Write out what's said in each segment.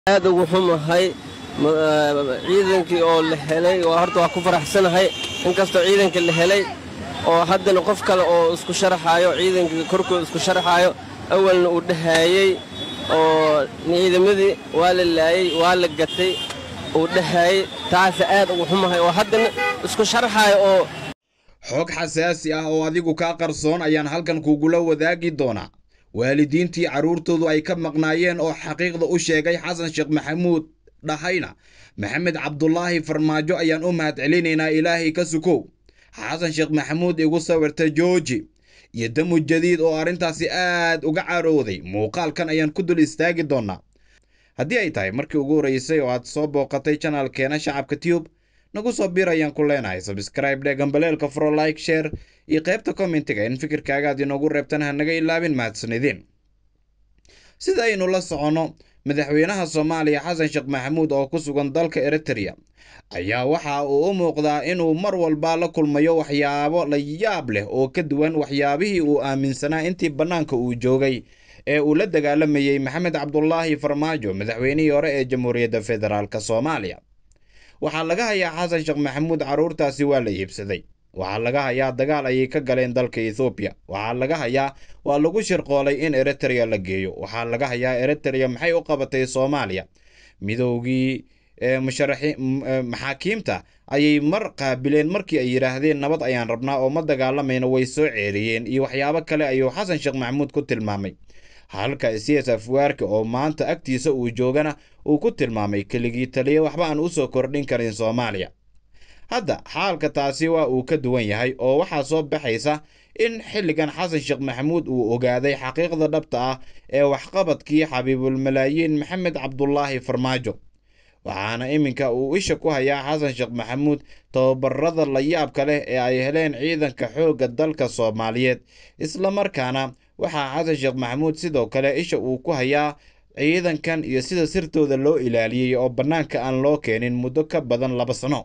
aad ugu xumahay ciidankii oo la helay waa horta waa ku faraxsanahay inkastoo ciidankii la helay oo haddana qof kale oo isku sharaxaayo ciidankii korkooda isku sharaxaayo awalna uu dhahaayey oo ciidamadii waa la laayey waa la gatay uu dhahaayey taasa aad ugu xumahay oo haddana isku sharaxaayo oo xog xasaasi ah oo adigu kaa qarsoon ayaan halkan kugula wadaagi doonaa waalidiintii carruurtoodu ay ka maqnaayeen oo xaqiiqda u sheegay xasan sheekh maxamuud dhahayna maxamed cabdulaahi farmaajo ayaan u mahadcelinaynaa ilaahay ka sukow xasan sheekh maxamuud igu sawirta jooji iyo damu jadiid oo arrintaasi aad uga carooday muuqaalkan ayaan ku dul istaagi doonnaa haddii ay tahay markii ugu horreysay oo aad soo booqatay janalkeena shacabka tube nagu soo bir ayaan ku leenahay sabscribe dhe gambaleelka fro like share iyo qaybta commentiga in fikirkaaga aad inoogu reebtan ha naga ilaabin mahadsanidin sida aynu la soconno madaxweynaha soomaaliya xasan sheekh maxamuud oo ku sugan dalka eritrea ayaa waxa uu u muuqdaa inuu mar walba la kulmayo waxyaabo la yaab leh oo ka duwan waxyaabihii uu aaminsanaa intii bannaanka uu joogay ee uu la dagaalamayey maxamed cabdulaahi farmaajo madaxweynihii hore ee jamhuuriyadda federaalk soomaaliya waxaa laga hayaa xasan sheekh maxamuud carruurtaasi waa la iibsaday waxaa laga hayaa dagaal ayay ka galeen dalka ethoobiya waxaa laga hayaa waa lagu shirqoolay in eritrea la geeyo waxaa laga hayaa eritrea maxay u qabatay soomaaliya midoogii maxaakiimta ayay mar qaabileen markii ay yidhaahdeen nabad ayaan rabnaa oo ma dagaalamayna way soo ceeriyeen iyo waxyaabo kale ayuu xasan sheekh maxamuud ku tilmaamay halka cs afwaarka oo maanta agtiisa uu joogana uu ku tilmaamay keligii taliya waxba aan u soo kordhin karin soomaaliya hadda xaalka taasi waa uu ka duwan yahay oo waxaa soo baxaysa in xilligan xasan sheekh maxamuud uu ogaaday xaqiiqda dhabta ah ee waxqabadkii xabiibulmalaayiin maxamed cabdulaahi farmaajo waxaana iminka uu isha ku hayaa xasan sheekh maxamuud tababarada la yaabka leh ee ay heleen ciidanka xoogga dalka soomaaliyeed islamarkaana waxaa xasan sheekh maxamuud sidoo kale isha uu ku hayaa ciidankan iyo sida sirtooda loo ilaaliyey oo bannaanka aan loo keenin muddo ka badan laba sano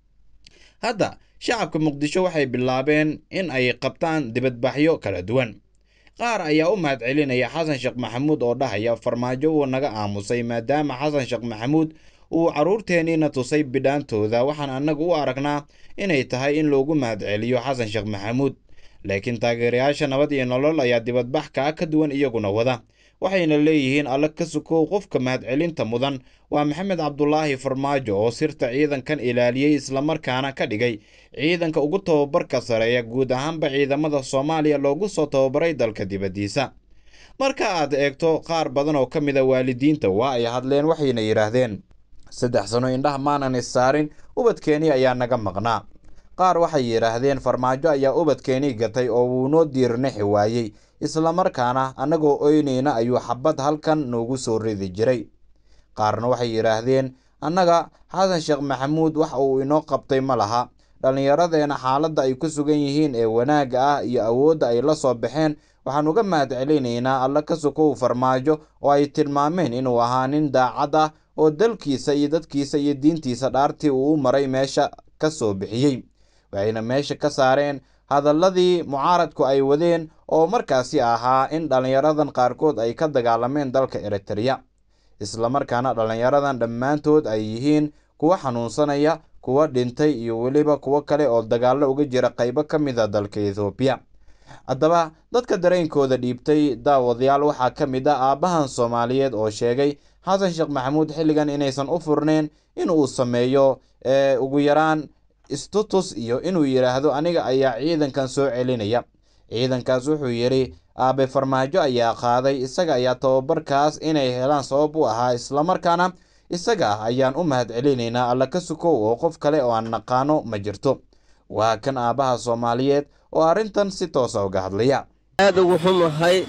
hadda shacabka muqdisho waxay bilaabeen in ay qabtaan dibadbaxyo kala duwan qaar ayaa u mahadcelinaya xasan sheekh maxamuud oo dhahaya farmaajo wuu naga aamusay maadaama xasan sheekh maxamuud uu carruurteenniina tusay bidhaantooda waxaan annagu u aragnaa inay tahay in loogu mahadceliyo xasan sheekh maxamuud laakiin taageerayaasha nabad iyo nolol ayaa dibadbax kaa ka duwan iyaguna wada waxayna leeyihiin alle ka sukow qofka mahadcelinta mudan waa maxamed cabdulaahi farmaajo oo sirta ciidankan ilaaliyey islamarkaana ka dhigay ciidanka ugu tababarka sareeya guud ahaanba ciidamada soomaaliya loogu soo tababaray dalka dibaddiisa marka aad eegto qaar badan oo ka mid a waalidiinta waa ay hadleen waxayna yidhaahdeen saddex sano indhaha maanan issaarin ubadkeenii ayaa naga maqnaa qaar waxay yidhaahdeen farmaajo ayaa ubadkeenii gatay oo wuu noo diirnixi waayey islamarkaana annagoo oynayna ayuu xabad halkan noogu soo ridi jiray qaarna waxay yidhaahdeen annaga xasan sheekh maxamuud wax uu inoo qabtay ma laha dhallinyaradeena xaaladda ay ku sugan yihiin ee wanaagga ah iyo awoodda ay la soo baxeen waxaan uga mahadcelinaynaa alla ka sukow farmaajo oo ay tilmaameen inuu ahaa nin daacad ah oo dalkiisa iyo dadkiisa iyo diintiisa dhaartii uu u maray meesha ka soo bixiyey waxayna meesha ka saareen hadalladii mucaaradku ay wadeen oo markaasi ahaa in dhallinyaradan qaarkood ay ka dagaalameen dalka eritrea islamarkaana dhallinyaradan dhammaantood ay yihiin kuwa xanuunsanaya kuwa dhintay iyo weliba kuwo kale oo dagaallo uga jira qaybo ka mid a dalka ethoobiya haddaba dadka dareenkooda dhiibtay daawadayaal waxaa ka mid ah aabbahan soomaaliyeed oo sheegay xasan sheekh maxamuud xilligan inaysan u furneen in uu sameeyo ugu yaraan istutus iyo inuu yidhaahdo aniga ayaa ciidankan soo celinaya ciidankaas wuxuu yidhi aabe farmaajo ayaa qaaday isaga ayaa tababarkaas inay helaan sabab u ahaa islamarkaana isaga ah ayaan u mahadcelinaynaa alla ka sukow oo qof kale oo aan naqaano ma jirto waa kan aabbaha soomaaliyeed oo arrintan si toosa uga hadlaya aad ugu xumahay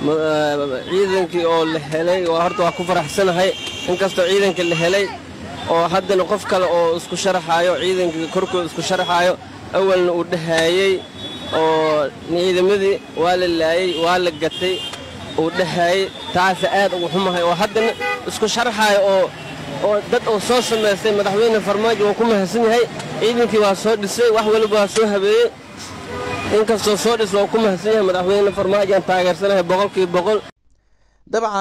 ciidankii oo la helay waa horta waa ku faraxsanahay inkastoo ciidankii la helay oo haddana qof kale oo isku sharaxaayo ciidankii korkooda isku sharaxaayo awalna uu dhahaayey oo ciidamadii waa la laayey waa la gatay uu dhahaayey taasa aad ugu xumahay oo haddana isku sharaxaayo oo oo dad oo soo samaystay madaxweyne farmaajo waa ku mahadsan yahay ciidankii waa soo dhisay wax waliba waa soo habeeyey inkastoo soo dhis waa ku mahadsan yahay madaxweyne farmaajo aan taageersanahay boqolkiiba boqol dabcan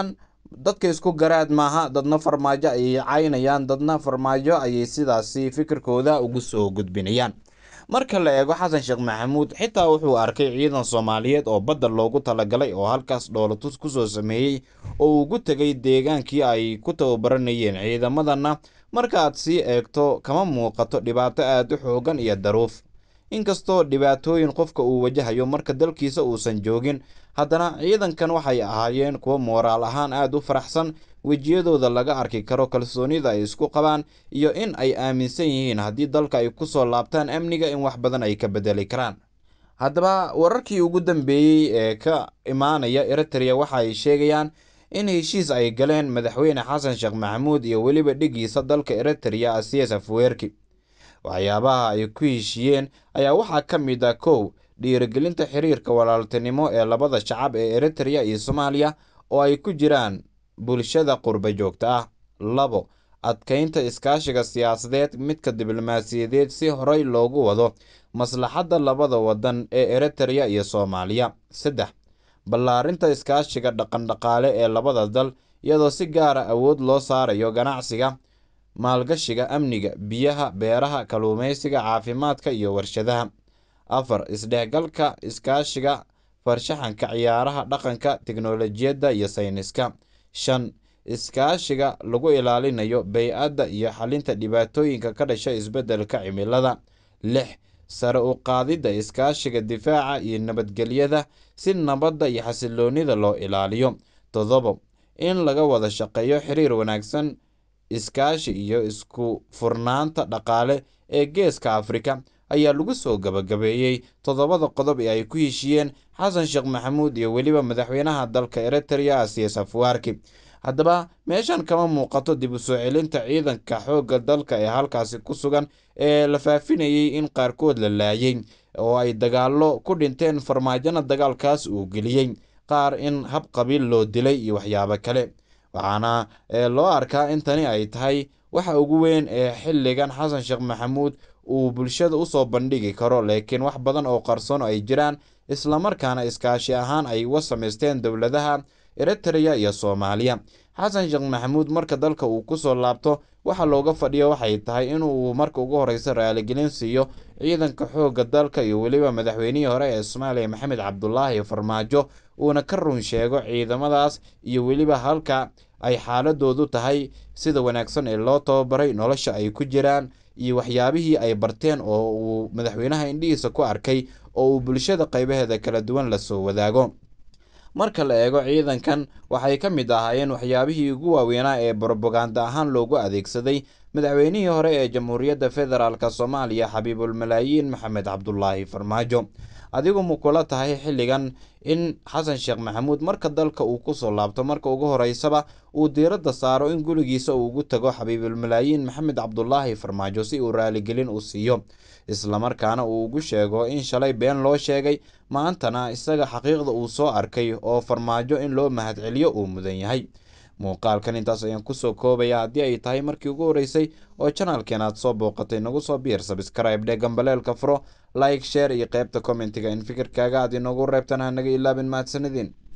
dadka isku garaad maaha dadna farmaajo ayay caynayaan dadna farmaajo ayay sidaasi fikirkooda ugu soo gudbinayaan marka la eego xasan sheekh maxamuud xitaa wuxuu arkay ciidan soomaaliyeed oo badda loogu talagalay oo halkaas dhoolatus kusoo sameeyey oo ugu tegay deegaankii ay ku tababaranayeen ciidamadana markaaad sii eegto kama muuqato dhibaato aada u xoogan iyo daruuf inkastoo dhibaatooyin qofka uu wajahayo marka dalkiisa uusan joogin haddana ciidankan waxay ahaayeen kuwo mooraal ahaan aada u faraxsan wejiyadooda laga arki karo kalsoonida ay isku qabaan iyo in ay aaminsan yihiin haddii dalka ay kusoo laabtaan amniga in wax badan ay ka bedeli karaan haddaba wararkii ugu dambeeyey ee ka imaanaya eritrea waxa ay sheegayaan in heshiis ay galeen madaxweyne xasan sheekh maxamuud iyo weliba dhigiisa dalka eritrea asias afweerki waxyaabaha ay ku heshiiyeen ayaa waxaa ka mid ah kow dhiirigelinta xiriirka walaaltinimo ee labada shacab ee eritrea iyo soomaaliya oo ay ku jiraan bulshada qurba joogta ah labo adkeynta iskaashiga siyaasadeed midka diblomaasiyadeed si horey loogu wado maslaxadda labada wadan ee eritrea iyo soomaaliya saddex ballaarinta iskaashiga dhaqandhaqaale ee labada dal iyadoo si gaara awood loo saarayo ganacsiga maalgashiga amniga biyaha beeraha kalluumeysiga caafimaadka iyo warshadaha afar isdhexgalka iskaashiga farshaxanka ciyaaraha dhaqanka tiknolojiyadda iyo sayniska shan iskaashiga lagu ilaalinayo bey-adda iyo xalinta dhibaatooyinka ka dhasha isbeddelka cimilada lix sare u qaadidda iskaashiga difaaca iyo nabadgelyada si nabadda iyo xasiloonida loo ilaaliyo toddobo in laga wada shaqeeyo xiriir wanaagsan iskaashi iyo isku furnaanta dhaqaale ee geeska afrika ayaa lagu soo gabagabeeyey toddobada qodob ee ay ku heshiiyeen xasan sheekh maxamuud iyo weliba madaxweynaha dalka eritrea asias afwaarki haddaba meeshan kama muuqato dib u soo celinta ciidanka xoogga dalka ee halkaasi ku sugan ee la faafinayey in qaarkood la laayay oo ay dagaallo ku dhinteen farmaajona dagaalkaas uu geliyey qaar in hab qabiil loo dilay iyo waxyaabo kale waxaana loo arkaa in tani ay tahay waxa ugu weyn ee xilligan xasan sheekh maxamuud uu bulshada usoo bandhigi karo laakiin wax badan oo qarsoon ay jiraan islamarkaana iskaashi ahaan ay uga samaysteen dowladaha eritrea iyo soomaaliya xasan sheekh maxamuud marka dalka uu kusoo laabto waxa looga fadhiyo waxay tahay inuu marka ugu horeysa raaligelin siiyo ciidanka xoogga dalka iyo weliba madaxweynihii hore ee soomaaliya maxamed cabdulaahi farmaajo uuna ka run sheego ciidamadaas iyo weliba halka ay xaaladoodu tahay sida wanaagsan ee loo tababaray nolosha ay ku jiraan iyo waxyaabihii ay barteen oo uu madaxweynaha indhihiisa ku arkay oo uu bulshada qaybaheeda kala duwan lasoo wadaago marka la eego ciidankan waxay ka mid ahaayeen waxyaabihii ugu waaweynaa ee brobaganda ahaan loogu adeegsaday madaxweynihii hore ee jamhuuriyadda federaalk soomaaliya xabiibulmalaayiin maxamed cabdulaahi farmaajo adigu ma kula tahay xilligan in xasan sheekh maxamuud marka dalka uu kusoo laabto marka ugu horeysaba uu diiradda saaro in gurigiisa uu ugu tago xabiibulmalaayiin maxamed cabdulaahi farmaajo si uu raaligelin u siiyo islamarkaana uu ugu sheego in shalay been loo sheegay maantana isaga xaqiiqda uu soo arkay oo farmaajo in loo mahadceliyo uu mudan yahay muuqaalkan intaas ayaan kusoo koobaya haddii ay tahay markii ugu horreysay oo janaalkeen aad soo booqatay nagu soo biir sabscribe dhe gambaleelka furo like sheer iyo qaybta commentiga in fikirkaaga aad inoogu reebtan ha naga ilaabin mahadsanidin